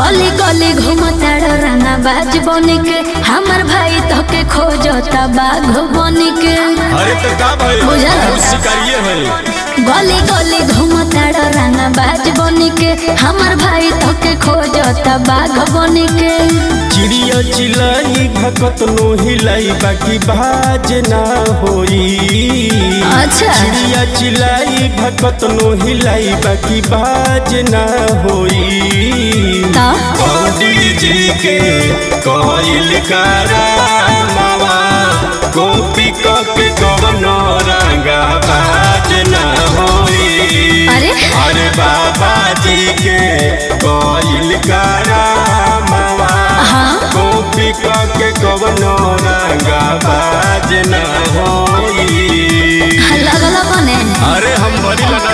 गली गली घूमताड़ रंगा बाज बनी के हमर भाई तोके खोजता बाघ बनी के अरे तो का भाई बुझल। हम शिकारिये है गली गली घूमताड़ रंगा बाज बनी के हमर भाई तोके खोजता बाघ बनी के चिड़िया चिलाई भकत नो हिलाई बाकी बाज ना होई अच्छा। चिड़िया चिलाई भकत नो हिलाई बाकी बाज ना होई ता? पंडित जी के कोइल करामावा गोपी के कवनो रंगा बाज ना होई अरे? अरे बाबा जी के कोइल करामावा हाँ? गोपी के कवनो रंगा बाज ना होई लगल बने अरे हम बड़ी लगा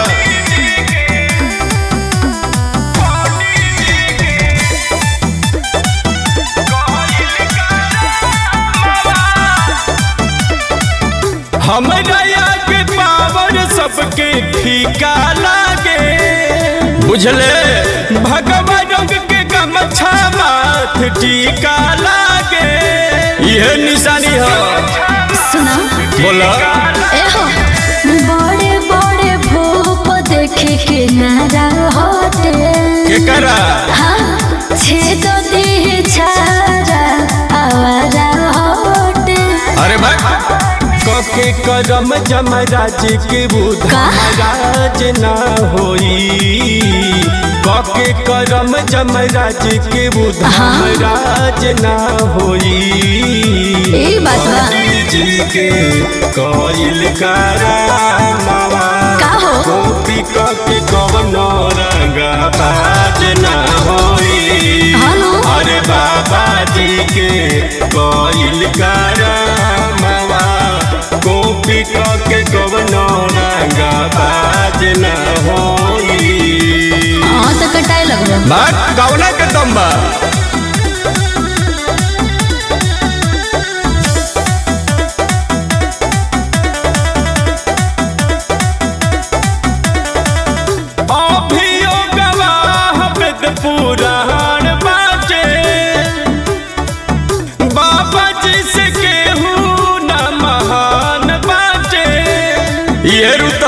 हमरा के पावर सबके फीका लागे बुझले भगवा रंग के गमछा माथ टीका लागे यह निशानी है सुना बोला एहो बड़े बड़े भूप देखे के नारा हटे के करा हाँ छेद देह छारा आवारा हटे अरे भाई कके करम जमराज के बुध का? महाराज ना होई कके करम जमराज के बुध हाँ? महाराज ना होई ई बात बा जी के कोइल करामावा का हो? गोपी कके कवनो रंगा बाज ना होई हनु? अरे बाबा जी के कोइल करामावा गोपी के कवनो रंगा बाज ना होई हाँ तो कटाए लगलो बात गौना के दम बा अभियो गवाह वेद पुराण बाटे बाबा जी से केहू न महान बाटे ये रुत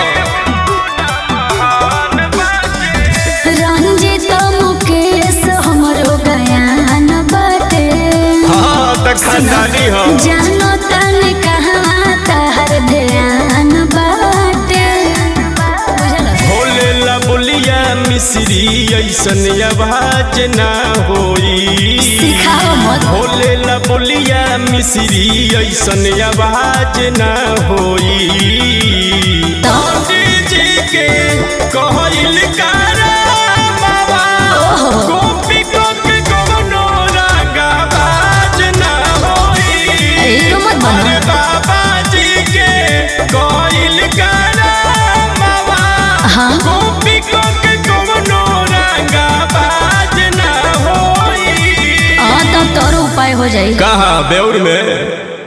रंजित मुकेश हमरो गयान बाटे हाँ तक खानदानी हो जानो तन कहाँ तहर ध्यान बाटे बुझल भोले ला बोलिया मिश्री ऐसन आवाज ना होई सिखाओ मत भोले ला बोलिया मिश्री ऐसन आवाज ना होई तो? पंडित जी के कहल कारा बाबा ओहो। गोपी को के कवनो रागा बाज ना होई हीरो मत बनो। अरे बाबा जी के कहल कारा बाबा हाँ? गोपी को के कवनो रागा बाज ना होई हाँ तो तोर उपाय हो जाई कहाँ बेउर में